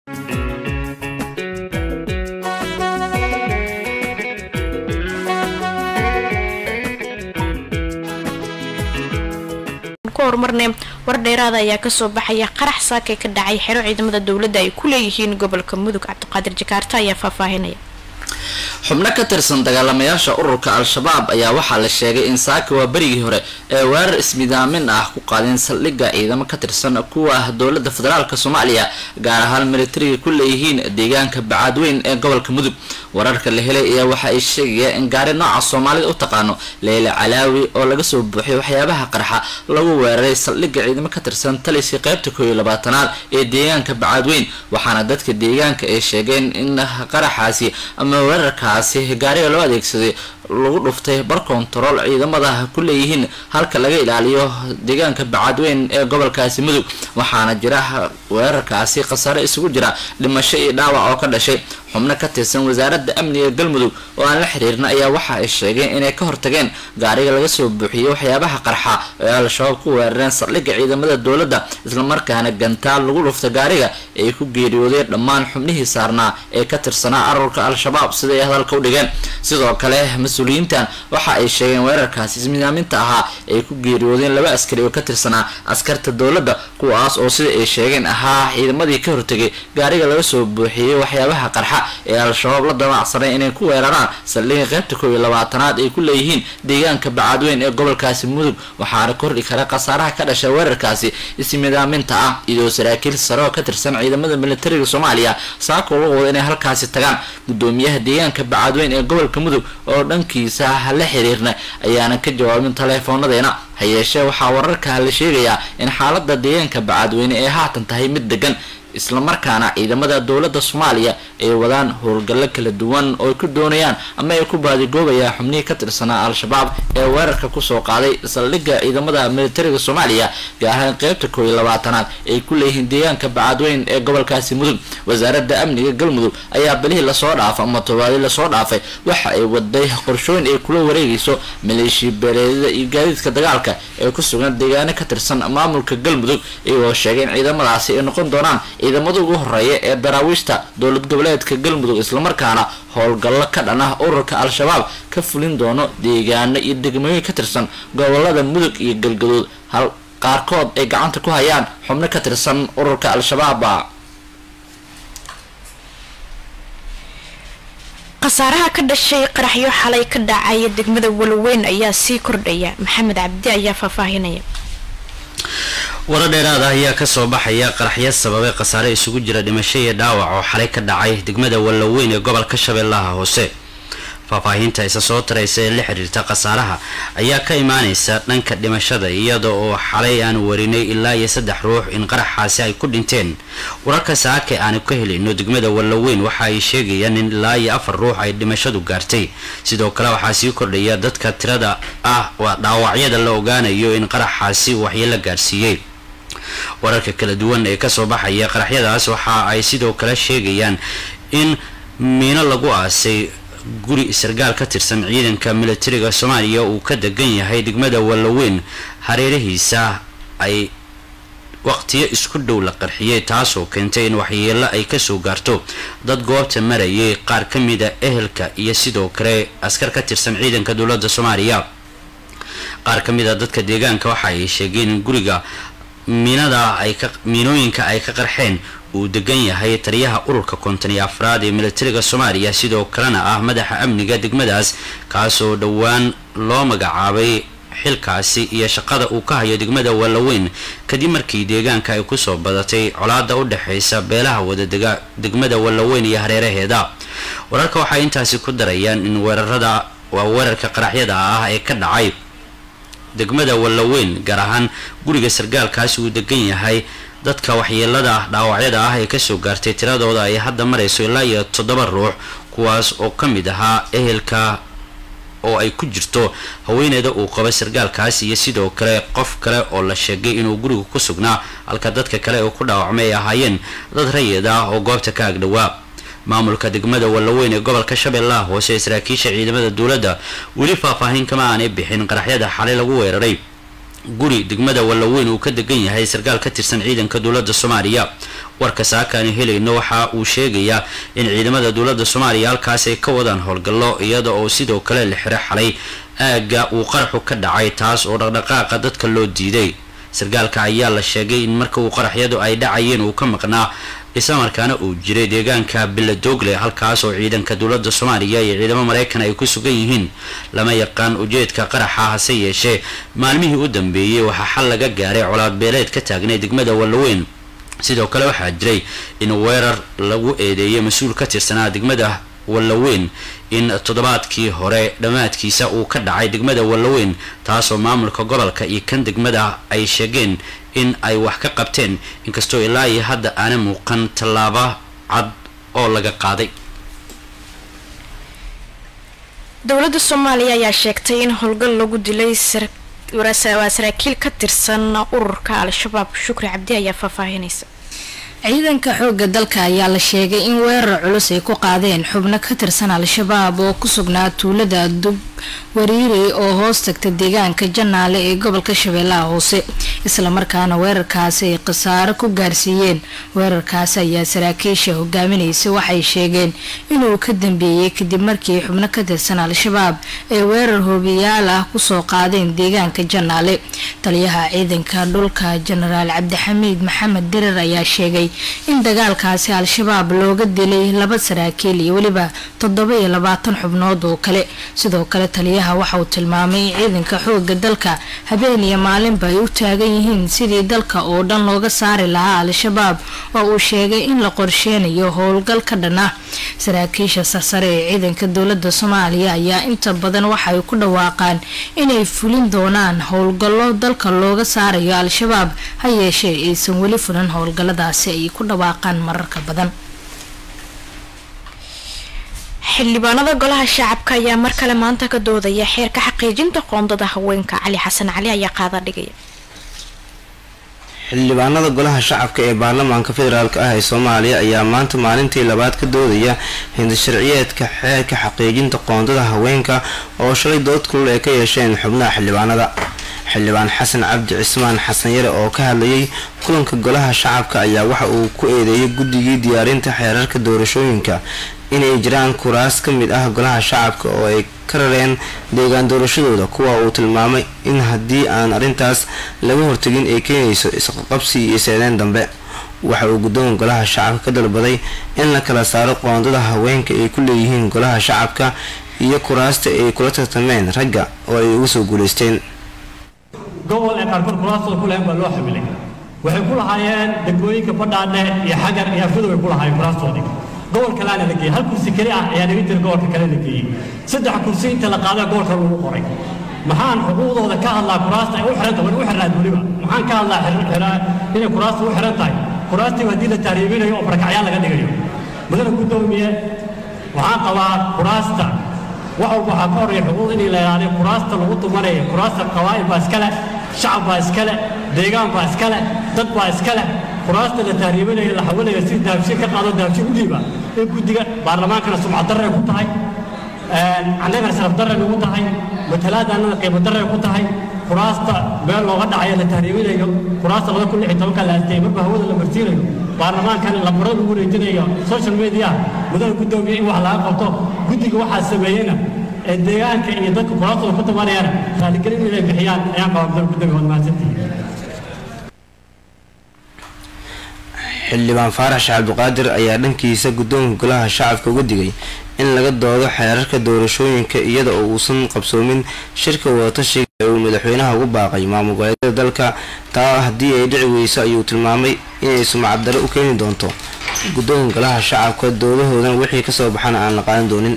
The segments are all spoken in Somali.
horumarne war dheeraada ayaa kasoo baxaya qarax saakay ka dhacay xero ciidamada dowladda ay ku leeyihiin gobolka mudug cabdiqaadir jakaarta ayaa faahfaahinaya xubno ka tirsan dagaalamayaasha ururka al-shabaab ayaa waxaa la sheegay in saaka waa berigii hore ee weerar ismidaamin ah ku qaadeen saldhigga ciidamo ka tirsan kuwa dowladda federaalk soomaaliya gaar ahaan militariga ku leeyihiin deegaanka bacaadweyn ee gobolka mudug wararka la helay ayaa waxa ay sheegaya in gaari nooca soomaalida u taqaano leyle calaawi oo laga soo buuxiyay waxyaabaha qarxa lagu weeraray saldhigga ciidamo ka tirsan taliskii qaybta kooiyo labaatanaad ee deegaanka bacaadweyn waxaana dadka deegaanka ay sheegeen in qaraxaasi ama weerarkaasi gaariga loo adeegsaday lagu dhuftay bar kontarool ciidamada ku leeyihiin halka laga ilaaliyo deegaanka bacaadweyn ee gobolkaasi mudug waxaana jira weerarkaasi khasaare isugu jira dhimasho iyo dhaawac oo ka dhashay xubno ka tirsan wasaaradda amniga galmudug oo aan la xiriirna ayaa waxa ay sheegeen inay ka hortageen gaariga laga soo buuxiyey waxyaabaha qarxa ee al-shabaab ku weerareen saldhigga ciidamada dowladda islamarkaana gantaal lagu dhufta gaariga ay ku geeriyoodeen dhammaan xubnihii saarnaa ee ka tirsanaa arurka al-shabaab siday hadalka u dhigeen sidoo kale mas-uuliyiintan waxa ay sheegeen weerarkaasi ismidaaminta ahaa ay ku geeriyoodeen laba askari oo ka tirsanaa askarta dowladda kuwaas oo sida ay sheegeen ahaa ciidamadii ka hortegay gaariga laga soo buuxiyey waxyaabaha qarxa ee al-shabaab la damacsanay inay ku weeraraan saldhigga qaybta koob iyo labaatanaad ay ku leeyihiin deegaanka bacaadweyn ee gobolkaasi mudug waxaana kordhi kara khasaaraha ka dhashay weerarkaasi ismidaaminta ah iyadoo saraakiil sare oo ka tirsan ciidamada militariga soomaaliya saako lagu wada inay halkaasi tagaan gudoomiyaha deegaanka bacaadweyn ee gobolka mudug oo dhankiisa la xiriirna ayaanan ka jawaabin taleefoonadeena ha yeeshee waxaa wararkaa la sheegayaa in xaalada deegaanka bacaadweyne ee haatan tahay mid degan islamarkaana ciidamada dowladda soomaaliya ay wadaan howlgallo kala duwan oo ay ku doonayaan ama ay ku baadigoobayaan xubnihii ka tirsanaa al-shabaab ee weerarka kusoo qaaday saldhigga ciidamada militariga soomaaliya gaar ahaan qeybta koob iyo labaatanaad ay ku leeyihiin deegaanka bacaadweyn ee gobolkaasi mudug wasaaradda amniga galmudug ayaa bilihii lasoo dhaafay ama tobaadii lasoo dhaafay waxa ay waday qorshooyin ay kula wareegayso maleeshiya beeleedyada iyo gaadiidka dagaalka ee ku sugan deegaano ka tirsan maamulka galmudug iyagoo sheegay in ciidamadaasi ay noqon doonaan ciidamada ugu horeeya ee daraawiishta dowlad goboleedka galmudug islamarkaana howlgallo ka dhan ah ururka al-shabaab ka fulin doono deegaano iyo degmooyin ka tirsan gobolada mudug iyo galgaduud hal qaarkood ay gacanta ku hayaan xubno ka tirsan ururka al-shabaab khasaaraha ka dhashay qaraxyo xalay ka dhacaya degmada waloweyn ayaa sii kordhaya maxamed cabdi ayaa faahfaahinaya waro dheeraada ayaa kasoo baxaya qaraxyo sababay khasaare isugu jira dhimasho iyo dhaawac oo xalay ka dhacay degmada wallaweyn ee gobolka shabeellaha hoose faahfaahinta isa soo taraysa ee la xiriirta khasaaraha ayaa ka imaaneysa dhanka dhimashada iyada oo xalay aan warinay ilaa iyo saddex ruux in qaraxaasi ay ku dhinteen wararka saake aanu ka helayno degmada wallaweyn waxa ay sheegayaan in ilaa iyo afar ruux ay dhimashadu gaartay sidoo kale waxaa sii kordhaya dadka tirada ah waa dhaawacyada la ogaanayo in qaraxaasi waxyeelo gaarsiiyey wararka kala duwan ee kasoo baxaya qaraxyadaas waxa ay sidoo kale sheegayaan in miino lagu aasay guri sargaal ka tirsan ciidanka militariga soomaaliya uu ka degan yahay degmada wallaweyn hareerihiisa ay waqtiyo isku dhow la qarxiyey taasoo keentay in waxyeelo ay kasoo gaarto dad goobta marayay qaar ka mida ehelka iyo sidoo kale askar ka tirsan ciidanka dowladda soomaaliya qaar ka mid a dadka deegaanka waxa ay sheegeen in guriga miinada ay ka miinooyinka ay ka qarxeen uu degan yahay taliyaha ururka konton iyo afraad ee militariga soomaaliya sidoo kalena ah madaxa amniga degmadaas kaasoo dhowaan loo magacaabay xilkaasi iyo shaqada uu ka hayo degmada wallaweyn kadib markii deegaanka ay kusoo badatay colaada u dhexaysa beelaha wadadega degmada wallaweyn iyo hareeraheeda wararka waxay intaasi ku darayaan in weerarada waa weerarka qaraxyada ah ee ka dhacay degmada wallaweyn gaar ahaan guriga sargaalkaasi uu degan yahay dadka waxyeelada dhaawacyada ah ee kasoo gaartay tiradooda ay hadda marayso ilaa iyo toddoba ruux kuwaas oo ka mid ahaa ehelka oo ay ku jirto haweeneyda uu qabo sargaalkaas iyo sidoo kale qof kale oo la sheegay inuu guriga ku sugnaa halka dadka kale oo ku dhaawacmay ay ahaayeen dad rayid ah oo goobta ka agdhowaa maamulka degmada wallaweyn ee gobolka shabeellaha hoose ee saraakiisha ciidamada dowladda weli faahfaahin kama aanay bixin qaraxyada xalay lagu weeraray guri degmada wallaweyn uu ka degan yahay sarkaal ka tirsan ciidanka dowladda soomaaliya warka saakaani helayno waxa uu sheegayaa in ciidamada dowladda soomaaliya halkaas ay ka wadaan howlgallo iyada oo sidoo kale la xiro xalay aagga uu qaraxu ka dhacay taas oo dhaqdhaqaaqa dadka loo diiday sarkaalka ayaa la sheegay in marka uu qaraxyadu ay dhacayeen uu ka maqnaa islamarkaana uu jiray deegaanka biladoogle halkaas oo ciidanka dowladda soomaaliya iyo ciidamo maraykan ay ku sugan yihiin lama yaqaan ujeedka qaraxa hase yeeshee maalmihii u dambeeyey waxaa xal laga gaaray colaad beeleed ka taagnay degmada wallaweyn sidoo kale waxaa jiray in weerar lagu eedeeyay mas-uul ka tirsanaa degmada wallaweyn in toddobaadkii hore dhammaadkiisa uu ka dhacay degmada wallaweyn taasoo maamulka gobolka iyo kan degmada ay sheegeen in ay wax ka qabteen inkastoo ilaa iyo hadda aana muuqan tallaabo cad oo laga qaaday dowladda soomaaliya ayaa sheegtay in howlgal lagu dilay waa saraakiil ka tirsan ururka al-shabaab shukri cabdi ayaa faahfaahinaysa ciidanka xoogga dalka ayaa la sheegay in weerar culus ay ku qaadeen xubno ka tirsan al-shabaab oo ku sugnaa tuulada dub wariiri oo hoos tagta deegaanka janaale ee gobolka shabeellaha hoose islamarkaana weerarkaasi ay khasaaro ku gaarsiiyeen weerarkaasi ayaa saraakiisha hogaaminaysa waxay sheegeen inuu ka dambeeyey kadib markii xubno ka tirsan al-shabaab ay weerar hoobiyaal ah kusoo qaadeen deegaanka janaale taliyaha ciidanka dhulka jenaraal cabdixamiid maxamed dirar ayaa sheegay in dagaalkaasi al-shabaab looga dilay laba saraakiil iyo weliba toddoba iyo labaatan xubnood oo kale sidoo kale taliyaha waxa uu tilmaamay in ciidanka xooga dalka habeen iyo maalinba ay u taagan yihiin sidii dalka oo dhan looga saari lahaa al-shabaab oo uu sheegay in la qorsheynayo howlgal ka dhan ah saraakiisha sarsare ee ciidanka dowlada soomaaliya ayaa inta badan waxay ku dhawaaqaan inay fulin doonaan howlgallo dalka looga saarayo al-shabaab ha yeeshee aysan weli fulan howlgalladaasi ay ku dhawaaqaan mararka badan xildhibaanada golaha shacabka ayaa mar kale maanta ka doodaya xeerka xaqiijinta qoondada haweenka cali xasan cali ayaa qaada dhigaya xildhibaanada golaha shacabka ee baarlamaanka federaalk ah ee soomaaliya ayaa maanta maalintii labaad ka doodaya hindasharciyeedka xeerka xaqiijinta qoondada haweenka oo shalay dood kulul ay ka yeesheen xubnaha xildhibaanada xildhibaan xasan cabdi cismaan xasan yare oo ka hadlayay kulanka golaha shacabka ayaa waxa uu ku eedeeyay guddigii diyaarinta xeerarka doorashooyinka inay jiraan kuraas ka mid ah golaha shacabka oo ay ka rareen deegaan doorashadooda kuwa uu tilmaamay in haddii aan arrintaas laga hortegin ay keenayso isqaqabsi iyo iseeneen dambe waxa uu guddoonka golaha shacabka ka dalbaday in la kala saaro qoondada haweenka ay ku leeyihiin golaha shacabka iyo kuraasta ay kula tartameen ragga oo ay uga soo guulaysteen gobol ee qaarkood kuraastooda ku lahayn baa loo xamilay waxay ku lahaayeen degmooyinka badhaadhe iyo xagar iyo afidow ay ku lahaayeen kuraastoodii gobol kaleana la geeyey hal kursi keli ah ayaa naga jira gobolka kale la geeyey saddex kursi inta la qaada gobolka lagu qoray maxaan xuquuqdooda ka hadlaa kuraasta ay u xiran tahay u xirnaad weliba maxaan ka hadlaa inay kuraasta u xiran tahay kuraastiiba haddii la taariibinayo oo barakacyaan laga dhigayo mudana guddoomiye waxaan qabaa kuraasta wax walba waxaa ka horreeya xuquuq inay la yidhahdeen kuraasta lagu dumanayo kuraasta qabaa'il baa iska leh shacab baa iska leh deegaan baa iska leh dad baa iska leh kuraasta la taariibinayo la xawalayo si daabshin ka qaado daabshin u dhiiba in guddiga baarlamaankana sumcad darray ku tahay annagana sharaf darray nagu tahay matalaadaannana qiimo darray ku tahay kuraasta meel looga dhacayo la taariibinayo kuraasta laba kun lix iyo tobanka la aastay marba hawada la marsiinayo baarlamaankan lambarada lagu wareejinayo social media mudada guddoomiye in wax laga qabto guddiga waxaa sameeyeyna ee deegaanka iyo dadka kuraastooda ku tabanayana raaligelin inay bixiyaan ayaan qabaa mudada guddoomiye waad mahadsantihiin xildhibaan faarax sheekh cabdiqaadir ayaa dhankiisa guddoonka golaha shacabka uga digay in laga doodo xeerarka doorashooyinka iyada oo uusan qabsoomin shirka wadatashiga ee uu madaxweynaha ugu baaqay maamul goboleedyada dalka taa haddii ay dhici weyso ayuu tilmaamay inay sumcad dare u keeni doonto guddoonka golaha shacabka doodahoodan wixii kasoo baxana aan la qaadan doonin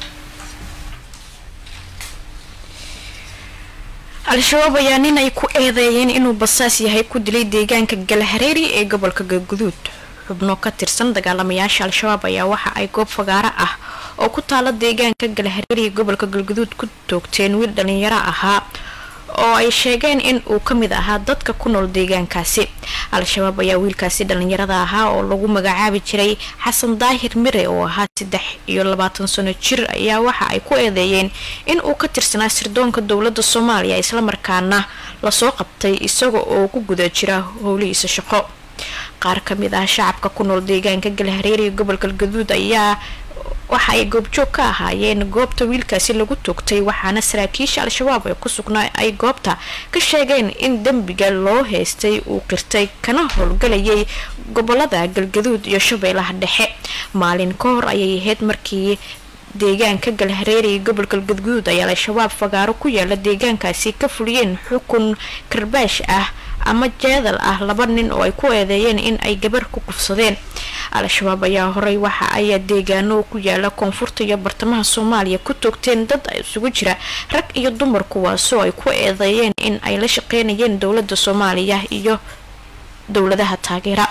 al-shabaab ayaa nin ay ku eedeeyeen inuu basaas yahay ku dilay deegaanka galhareeri ee gobolka galguduud xubno ka tirsan dagaalamayaasha al-shabaab ayaa waxa ay goob fagaaro ah oo ku taala deegaanka galhareeri ee gobolka galguduud ku toogteen wiil dhalinyaro ahaa oo ay sheegeen in uu ka mid ahaa dadka ku nool deegaankaasi al-shabaab ayaa wiilkaasi dhalinyarada ahaa oo lagu magacaabi jiray xasan daahir mire oo ahaa saddex iyo labaatan sano jir ayaa waxa ay ku eedeeyeen in uu ka tirsanaa sirdoonka dowladda soomaaliya islamarkaana lasoo qabtay isaga oo ku guda jira howlihiisa shaqo qaar ka mid ah shacabka ku nool deegaanka galhareeriga gobolka gaduud ayaa waxa ay goobjoog ka ahaayeen goobta wiilkaasi lagu toogtay waxaana saraakiisha al-shabaab ee ku sugnaa ay goobta ka sheegeen in dembiga loo haystay uu qirtay kana howlgalayay gobolada galgaduud iyo shabeellaha dhexe maalin ka hor ayay ahayd markii deegaanka galhareeriga gobolka galgaduud ay al-shabaab fagaaro ku yaala deegaankaasi ka fuliyeen xukun karbaash ah ama jeedal ah laba nin oo ay ku eedeeyeen in ay gabar ku kufsadeen al-shabaab ayaa horey waxa ay deegaano ku yaala koonfurta iyo bartamaha soomaaliya ku toogteen dad isugu jira rag iyo dumar kuwaasoo ay ku eedeeyeen in ay la shaqeynayeen dowladda soomaaliya iyo dowladaha taageera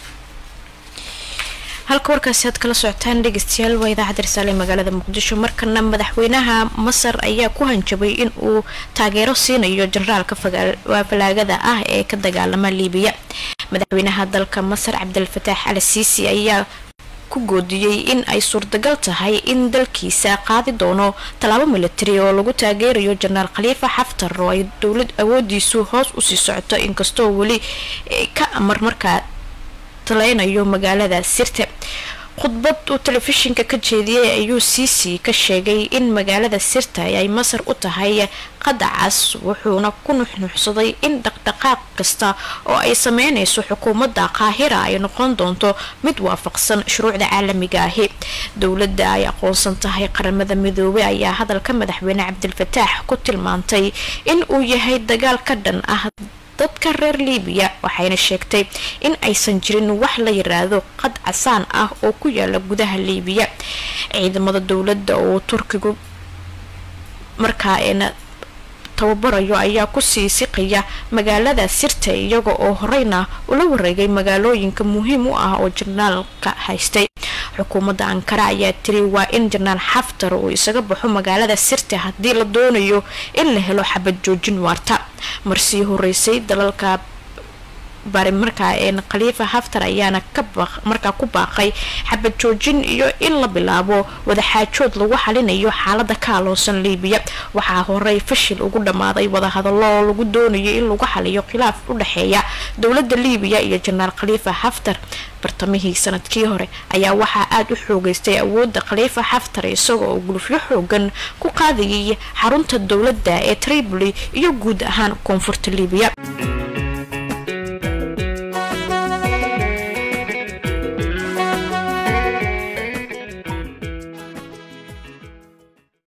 halka warkaasi aad kala socotaan dhegeystayaal waa idaacadda risaale ee magaalada muqdisho markana madaxweynaha masar ayaa ku hanjabay in uu taageero siinayo generaalka falaagada ah ee ka dagaalama liibiya madaxweynaha dalka masar cabdilfataax al siisi ayaa ku goodiyey in ay suurtagal tahay in dalkiisa qaadi doono tallaabo militari oo lagu taageerayo jenaraal khaliifa xaftar oo ay dowlad awoodiisu hoos usii socoto inkastoo weli ka amar markaa taleynayo magaalada sirte khudbad uu telefishinka ka jeediyey ayuu siisi ka sheegay in magaalada sirta ay masar u tahay qadacas wuxuuna ku nuxnuuxsaday in dhaqdhaqaaq kasta oo ay sameynayso xukuumadda qaahira ay noqon doonto mid waafaqsan shuruucda caalamiga ahi dowladda ay aqoonsan tahay qaramada midoobey ayaa hadalka madaxweyne cabdilfataax ku tilmaantay in uu yahay dagaal ka dhan ah dadka reer liibiya waxayna sheegtay in aysan jirin wax la yiraahdo qad casaan ah oo ku yaala gudaha liibiya ciidamada dowladda oo turkigu markaa eena tababarayo ayaa kusii siqaya magaalada sirta iyaga oo horeyna ula wareegay magaalooyinka muhiim u ah oo jarnaalka haystay xukuumadda ankara ayaa tiri waa in jenaraal xaftar uu isaga baxo magaalada sirta haddii la doonayo in la helo xabad joojin waarta marsii horeysay dalalka bari markaa een khaliifa haftar ayaana markaa ku baaqay xabad joojin iyo in la bilaabo wadaxaajood lagu xalinayo xaalada ka aloosan liibiya waxaa horey fashil ugu dhammaaday wadahadallo oo lagu doonayo in lagu xaliyo khilaaf u dhexeeya dowladda liibiya iyo jenaraal khaliifa haftar bartamihii sanadkii hore ayaa waxaa aada u xoogeystay awoodda khaliifa xaftar isagoo oo gulufyo xoogan ku qaadayay xarunta dowladda ee tripoli iyo guud ahaan koonfurta liibiya